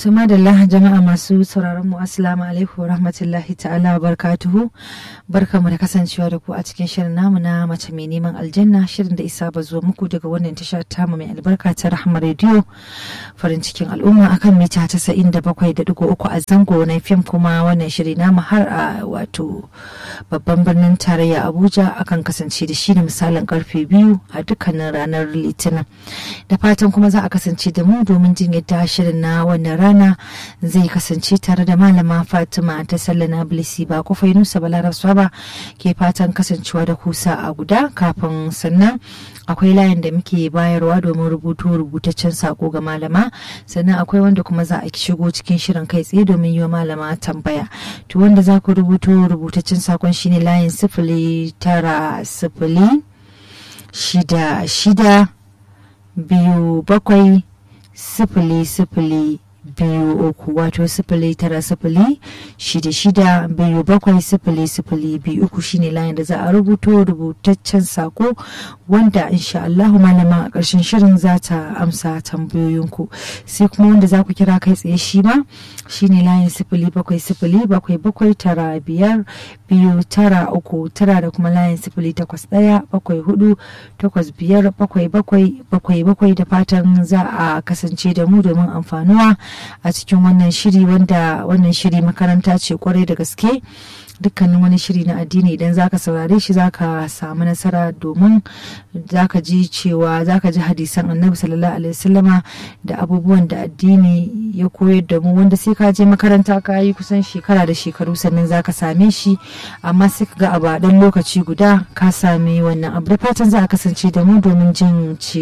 Tuma da jama'a masu sauraron mu assalamu alaikum wa rahmatullahi ta'ala wa barkatuhu barkamu da kasancewa da ku a cikin shirin namu na mace mai neman aljanna shirin da isa ba zuwa muku daga wannan tasha tamu mai albarka ta rahama rediyo farin cikin al'umma akan mita tasa'in da bakwai da digo uku a zango na fim kuma wannan shiri namu har a wato babban birnin tarayya abuja akan kasance da shi da misalin karfe biyu a dukkanin ranar litinin da fatan kuma za a kasance da mu domin jin yadda shirin na wannan rana zai kasance tare da malama fatima ta sallana bilisi ba kufai nusa balarab ba ke fatan kasancewa da kusa a guda kafin sannan akwai layin da muke bayarwa domin rubutu rubutaccen sako ga malama sannan akwai wanda kuma za a shigo cikin shirin kai tsaye domin yi wa malama tambaya to wanda za ku rubuto rubutaccen sakon shine layin sifili tara sifili shida shida biyu bakwai sifili sifili biyu uku wato sifili tara sifili shida shida biyu bakwai sifili sifili biyu uku shine layin da za a rubuto rubutaccen sako wanda insha Allahu malama a ƙarshen shirin za ta amsa tambayoyinku sai kuma wanda za ku kira kai tsaye shi ma shine layin sifili bakwai sifili bakwai bakwai tara biyar biyu tara uku tara da kuma layin sifili takwas ɗaya bakwai hudu takwas biyar bakwai bakwai bakwai bakwai da fatan za a kasance da mu domin amfanuwa a cikin wannan shiri wanda wannan shiri makaranta ce kwarai da gaske dukkanin wani shiri na addini idan zaka saurare shi zaka samu nasara domin zaka ji cewa zaka ji hadisan annabi sallallahu alaihi wasallama da abubuwan da addini ya koyar da mu wanda sai ka je makaranta ka yi kusan shekara da shekaru sannan zaka same shi amma sai ka ga a dan lokaci guda ka sami wannan abu da fatan za a kasance da mu domin jin ce